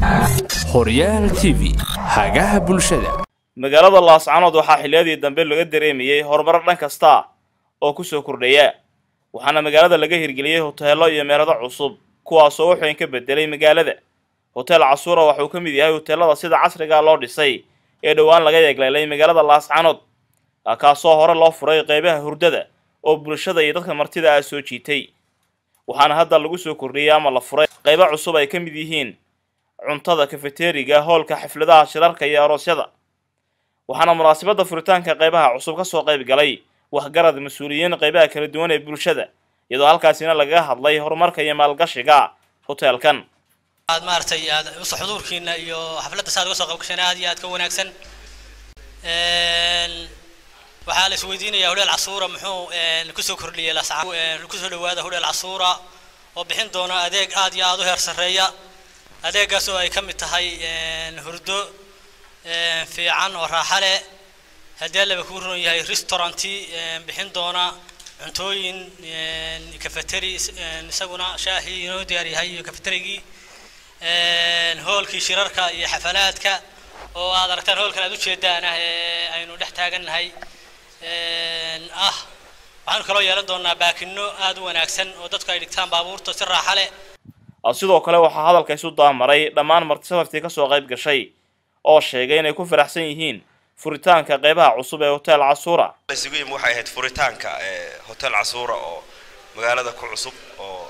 horyaal t v hagaha bulshada magaalada laascanood waxaa xilliyadii dambe laga dareemayey horumaro dhan kasta oo ku soo kordhaya waxaana magaalada laga hirgeliyey hoteello iyo meerado cusub kuwaasoo wax weyn ka bedelay magaalada hotel casuura waxauu ka mid yahay hoteellada sida casriga loo dhisay ee dhowaan laga yeegleelay magaalada laascanood kaasoo hore loo furay qeybaha hurdada oo bulshada iyo dadka martida ah soo jiitay waxaana hadda lagu soo kordhiyey ama la furay qaybo cusub ay ka mid yihiin cuntada kafeteriga hoolka xafladaha shirarka iyo aroosyada waxaana munaasabadda furitaanka qaybaha cusub ka soo qayb galay waxgarad mas-uuliyiin qaybaha kala duwan ee bulshada iyadoo halkaasina lagaga hadlay horumarka iyo maalgashiga hoteelkan aad maaragtay aad uso xuduurkiina iyo xafladda saad uga soo qayb gasheen aad iyo aad ka wanaagsan waxaa la isweydiinayaa hodheel casuura muxuu kusoo kordhiyey lasca kusoo dhawaada hodheel casuura oo bixin doona adeeg aad iyo aad u heer sarreeya adeegaas oo ay ka mid tahay hurdo fiican oo raaxa leh haddii allaba kuu ron yahay restauranti bixin doona cuntooyin cafeteri isaguna shaahii inoo diyaar yahay iyo cafeterigii hoolkii shirarka iyo xafalaadka oo aad aragtaan hoolkan aad ujeedaan ah ee aynu dhex taagannahay ah waxaanu kaloo yeelan doonaa baakino aad u wanaagsan oo dadku ay dhigtaan baabuurta si raaxa leh sidoo kale waxaa hadalka isu daamaray dhammaan martisafartii ka soo qayb gashay oo sheegay inay ku faraxsan yihiin furitaanka qeybaha cusub ee hotel casuura isugu yimi waxay ahayd furitaanka hotel casuura oo magaalada ku cusub oo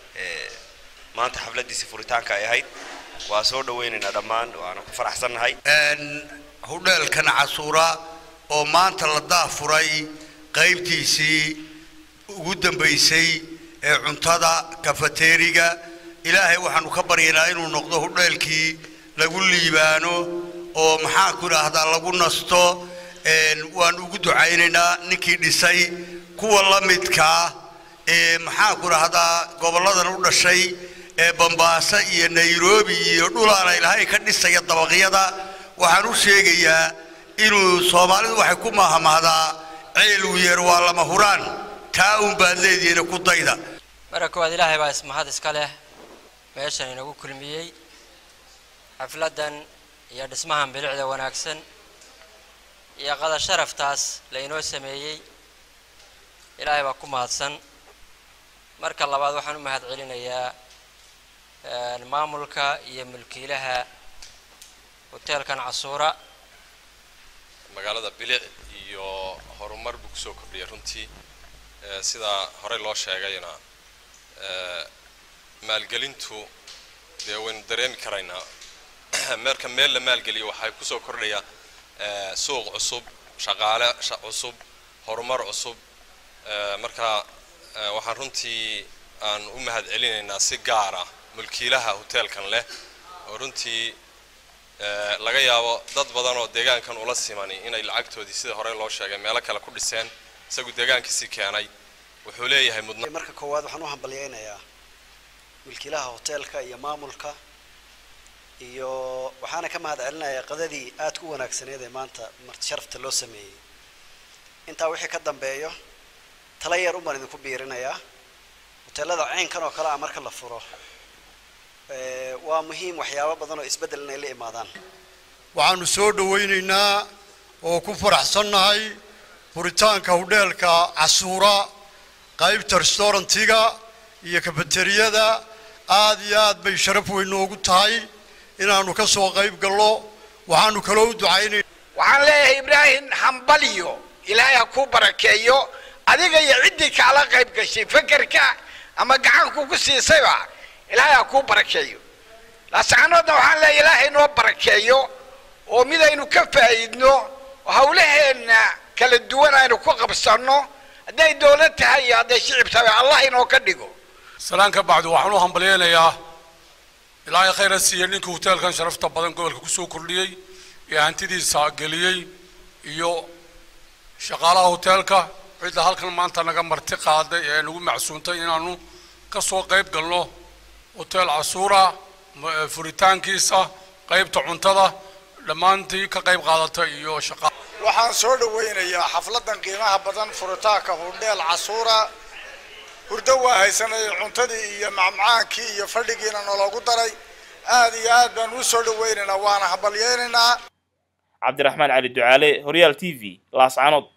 maanta xafladiisi furitaanka ay ahayd waa soo dhawaynaynaa dhammaan waana ku faraxsannahay hudheelkan casuura oo maanta la daafuray qaybtiisii ugu dambaysay ee cuntada kafateeriga ilaahay waxaanu ka baryaynaa inuu noqdo hudheelkii lagu liibaano oo maxaan ku idhaahdaa lagu nasto waan ugu ducaynaynaa ninkii dhisay kuwa la midkaa ee maxaan ku idhaahdaa gobolladan u dhashay ee bambaaso iyo nairobi iyo dhulaana ilaahay ka dhisaya dabaqyada waxaan u sheegayaa inuu soomaalidu waxay ku maahmaahdaa ceel wiyeer waa lama huraan taa uun baad leedihiina ku dayda marka koowaad ilaahay baa ismahad iska leh meeshan inagu kulmiyey xafladdan iyo dhismahan bilicda wanaagsan iyo qada sharaftaas la inoo sameeyey ilaahay baa ku mahadsan marka labaad waxaan u mahad celinayaa maamulka iyo mulkiilaha hoteelkan casuura magaalada bilic iyo horumar buu kusoo kordhiyay runtii sidaa horey loo sheegayna maalgelintu dee waynu dareemi karaynaa meerka meel la maalgeliyo waxay kusoo kordhaya suuq cusub shaqaale cusub horumar cusub marka waxaan runtii aan u mahad celinaynaa si gaar ah mulkiilaha hoteelkan leh oo runtii laga yaabo dad badan oo deegaankan ula simani inay lacagtoodii sida hore loo sheegay meelo kale ku dhiseen isagu deegaankiisii keenay wuxuu leeyahay mudna marka koowaad waxaan u hambalyaynayaa milkiilaha hoteelka iyo maamulka iyo waxaana ka mahad celinayaa qadadii aad ku wanaagsaneed ee maanta marti sharafta loo sameeyey intaa wixii ka dambeeyo tala yar umaan idinku biirinayaa hoteelada ceynkan oo kale ah marka la furo waa muhiim waxyaabo badan oo isbeddel inay la imaadaan waxaanu soo dhawaynaynaa oo ku faraxsannahay furitaanka hudheelka casuura qaybta restaurantiga iyo kafateriyada aad iyo aad bay sharaf weyn noogu tahay inaanu ka soo qayb gallo waxaanu kaloo u ducaynay waxaan leeyahay ibraahim hambaliyo ilaahay ha kuu barakeeyo adiga iyo ciddii kaala qayb gashay fekerka ama gacanku ku siisayba ilaahay ha kuu barakeeyo laasacanoodna waxaan leeyahay ilaahay noo barakeeyo oo midaynu ka faa'iidno oo hawlaheenna kala duwan aynu ku qabsanno hadday dowlad tahay iyo hadday shicib tahay allah inoo ka dhigo salaan ka bacdi waxaan u hambalyaynayaa ilaahay khayra siiya ninkii hoteelkan sharafta badan gobolka kusoo kordhiyey ee hantidiisa geliyey iyo shaqaalaha hoteelka cidda halkan maanta naga marti qaaday ee nagu macsuuntay inaanu ka soo qayb galno hotel casuura furitaankiisa qaybta cuntada dhammaantii ka qayb qaadata iyo shaqa waxaan soo dhawaynayaa xafladan qiimaha badan furitaanka hudheel casuura hurdo waa haysanay cuntadii iyo macmacaankii iyo fadhigiina naloogu daray aad iyo aad baan u soo dhawaynaynaa waana hambalyaynaynaa cabdiraxmaan cali ducaale horyaal t v laascanood